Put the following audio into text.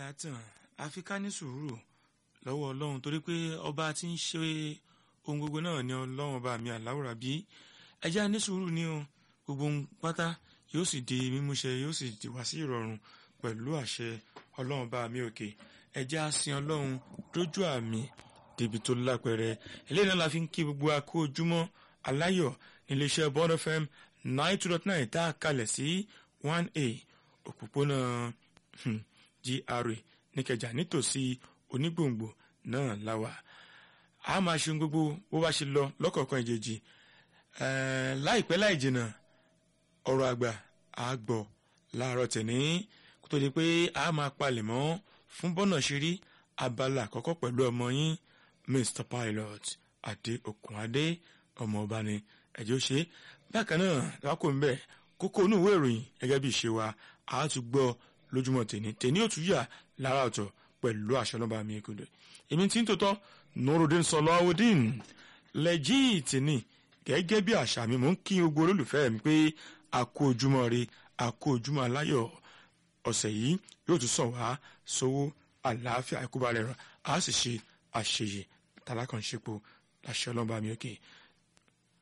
àtàn àfi ká ní sùúrù lọ́wọ́ ọlọ́run torí pé ọba tí ń ṣe ohun gbogbo náà ni ọlọ́run ọba mi àláwòrán bí ẹjẹ́ á ní sùúrù ní o gbogbo ohun pátá yóò sì di mímúṣẹ yóò sì di wá sí ìrọ̀rùn pẹ̀lú àṣẹ ọlọ́run ọba mi òkè ẹjẹ́ á sin ọlọ́run dójú àmì débi tó lápẹẹrẹ eléyìí náà la fi ń kí gbogbo akó ojúmọ́ aláyọ̀ níléeṣẹ́ Bond FM nine two dot nine tá a kalẹ̀ sí one a òpópónà GRA níkẹjà nítòsí onígbòǹgbò náà láwà a máa ṣe gbogbo bó bá ṣe lọ lọ́kọ̀ọ̀kan ìjèjì láìpẹ́ láì jìnnà ọ̀rọ̀ àgbà á gbọ́ láàárọ̀ tẹ̀ní kó tó di pé a máa palẹ̀ mọ́ fún bọ́nà ṣírí abala àkọ́kọ́ pẹ̀lú ọmọ yín Mr Pilot adé Òkùnadé ọmọ ọba ni ẹ̀jẹ̀ ó ṣe bákan náà lákò ń bẹ̀ kókó inú ìwé ìròyìn gẹ́gẹ́ bí ìṣe wa a tún gbọ́ lójúmọ́ tèní tèní ò tún yà lára ọ̀tọ̀ pẹ̀lú àṣọ nọ́mbà mi kúndùn èmi tí ń tòótọ́ Nurudeen Sọláwùdín lẹ́jìtì ni gẹ́gẹ́ bí àṣà mi mò ń kí gbogbo olólùfẹ́ mi pé a kú ojúmọ́ re a kú ojúmọ́ aláyọ̀ ọ̀sẹ̀ yìí yóò tún sàn wá sówó àlàáfíà ìkúbalẹ̀ rẹ̀ a sì ṣe àṣeyè tàlákànṣepọ̀ àṣẹ ọlọ́ba mi òkè